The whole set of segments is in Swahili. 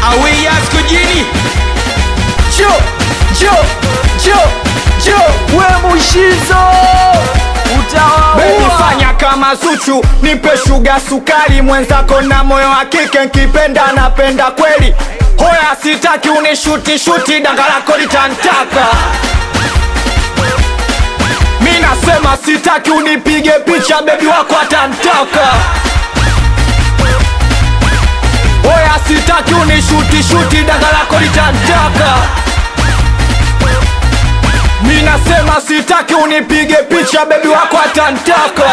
awia skujini Jo, jo, jo, jo, we Mushizo Baby utawaua. fanya kama Zuchu, nipe shuga sukari, mwenzako na moyo wa kike, nkipenda napenda kweli. Hoya sitaki unishuti shuti, danga lako litantaka. Mi nasema sitaki unipige picha, bebi wako atantaka. Hoya sitaki unishuti shuti, danga lako litantaka. Mi nasema sitaki unipige picha, bebi wako atantaka.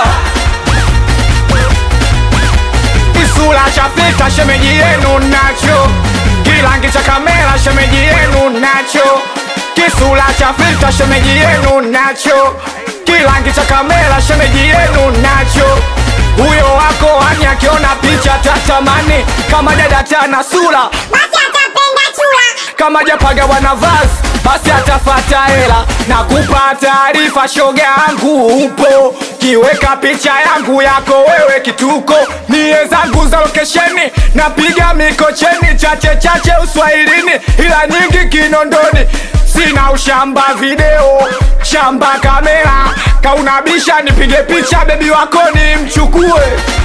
Kisula cha filter shemeji yenu nacho, kilangi cha kamera shemeji yenu nacho, kisula cha filter shemeji yenu nacho, kilangi cha kamera shemeji yenu nacho. Huyo wako hani akiona picha tatamani kama dada tana sura basi atapenda chula kama japaga wanavasi basi atafata hela na kupa taarifa shoga yangu upo kiweka picha yangu yako wewe kituko nie zangu za lokesheni napiga mikocheni chache chache uswahilini ila nyingi kinondoni sina ushamba video shamba kamera kaunabisha nipige picha bebi wako ni mchukue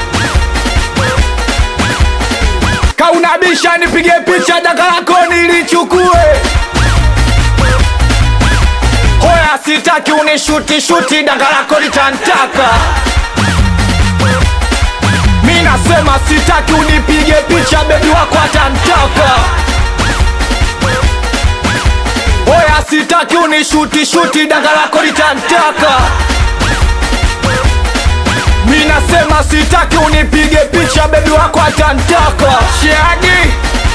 kaunabisha nipige picha daka lako nilichukue hoya sitaki unishuti shuti daka lako litantaka mi nasema sitaki unipige picha bebi wako atantaka hoya sitaki unishuti shuti daka lako litantaka mi nasema sitaki unipige picha bebi wako atantaka shiagi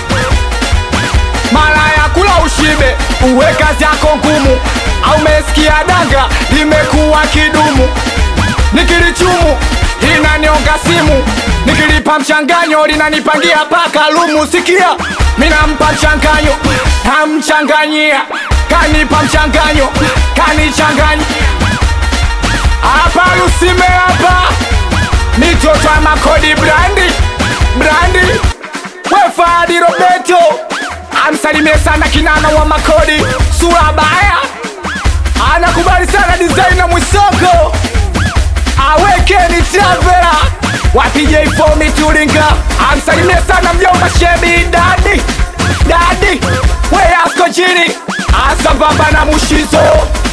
mara ya kula ushibe uwe kazi yako ngumu au mesikia danga limekuwa kidumu nikilichumu linanionga simu nikilipa mchanganyo linanipangia paka lumu sikia minampa mchanganyo namchanganyia kanipa mchanganyo kanichanganya hapa lusime hapa mitoto ya makodi brandi brandi wefadi robeto amsalimie sana kinana wa makodi sura baya anakubali sana designer mwisoko awekeni travela wapije ifomi tulinga amsalimie sana mjomba shebi dadi dadi weyasko chini asambamba na mushizo